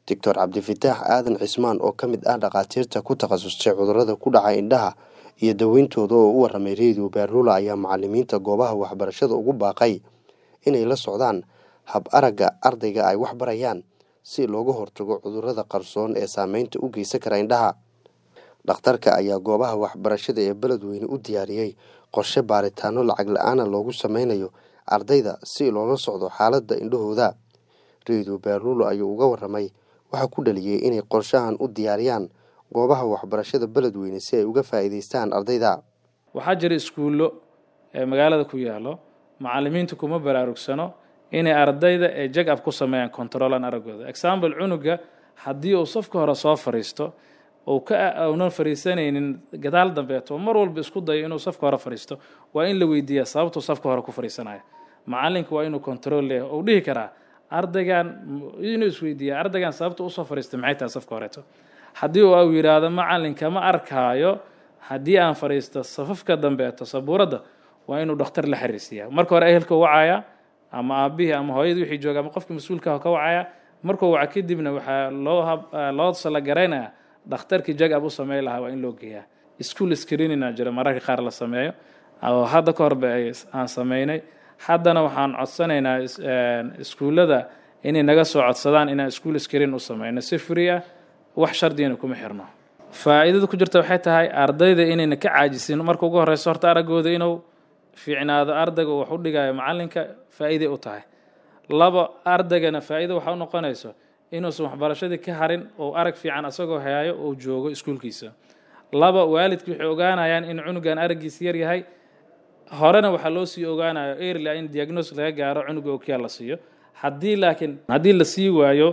doctor cabdifataax aadan cismaan oo ka mid ah dhakhaatiirta ku takhasustay cudurrada ku dhaca indhaha iyo daweyntooda oo u warramay redio baaruula ayaa macalimiinta goobaha waxbarashada ugu baaqay inay la socdaan hab aragga ardayga ay wax barayaan si looga hortago cudurrada qarsoon ee saameynta u geysan kara indhaha dhakhtarka ayaa goobaha waxbarashada ee beledweyne u diyaariyey qorshe baaritaano lacag la-aana loogu sameynayo ardayda si loola socdo xaaladda indhahooda redio baaruulo ayuu uga warramay waxaa ku dhaliyey inay qorshahan u diyaariyaan goobaha waxbarashada beledweyne si ay uga faa'iidaystaan ardayda waxaa jira iskuullo ee magaalada ku yaallo macalimiintu kuma baraarugsano inay ardayda ee jag ab ku sameeyaan controlan araggooda example cunuga haddii uu safka hore soo fadhiisto uu ka uunan fadhiisanaynin gadaal dambeeto mar walba isku dayo inuu safka hore fadhiisto waa in la weydiiyaa sababtuu safka hore ku fadhiisanaya macalinka waa inuu control leeyahay uu dhihi karaa ardaygan inuu isweydiiya ardaygan sababta usoo fadhiistay maxay tahay safka horeeto haddii uu yidhaahdo macalinka ma arkaayo haddii aan fadhiisto safafka dambeeto sabuuradda waa inuu dhakhtar la xiriirsiiyaa marka hore ehelka wacaya ama aabihii ama hooyadii wixii jooga ama qofka mas-uulka ka wacaya markuu waca kadibna waxaa loo loo salagaraynaya dhakhtarkii jag ab u sameyn lahaa waa in loo geeyaa school screenina jira mararka qaar la sameeyo oo hadda ka horba aan sameynay haddana waxaan codsanaynaa iskuullada inay naga soo codsadaan inaan school screen u sameyno si free ah wax shardigana kuma xirno faa'iidada ku jirta waxay tahay ardayda inayna ka caajisin marka ugu horeyso horta araggooda inuu fiicnaado ardayga wax u dhigayo macalinka faa'iiday u tahay laba ardaygana faa'iida waxa u noqonayso inuusan waxbarashadii ka harin oo arag fiican asagoo hayayo oo joogo iskuulkiisa laba waalidki waxay ogaanayaan in cunugan araggiisa yar yahay horena waxaa loo sii ogaanayo erla in diagnos laga gaaro cunuga okiyaal la siiyo haddii laakiin haddii la sii waayo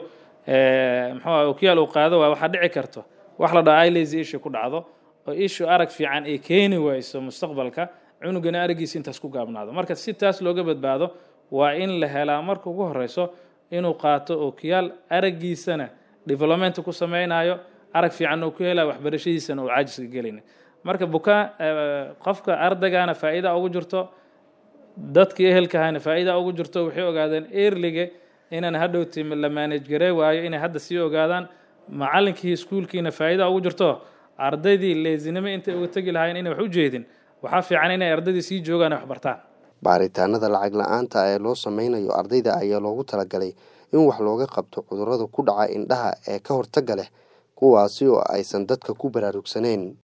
muxuu okiyaal uu qaado waayo waxaa dhici karto wax la dhaha ilazy ishu ku dhacdo oo ishu arag fiican ay keeni wayso mustaqbalka cunugana araggiisa intaas ku gaabnaado marka si taas looga badbaado waa in la helaa marka ugu horeyso inuu qaato okiyaal araggiisana development ku sameynayo arag fiican uu ku helayo waxbarashadiisana uu caajiska gelin marka bukaan qofka ardaygana faa'iida ugu jirto dadkii ehelkahana faa'iida ugu jirto waxay ogaadeen earliga inaan hadhowti la manage garee waayo inay hadda sii ogaadaan macalinkii iskuulkiina faa'iida ugu jirto ardaydii leesinimo intay uga tegi lahaayeen inay wax u jeedin waxaa fiican inay ardaydii sii joogaan wax bartaan baaritaanada lacag la-aanta ee loo sameynayo ardayda ayaa loogu talagalay in wax looga qabto cudurrada ku dhaca indhaha ee ka hortagga leh kuwaasi oo aysan dadka ku baraarugsaneyn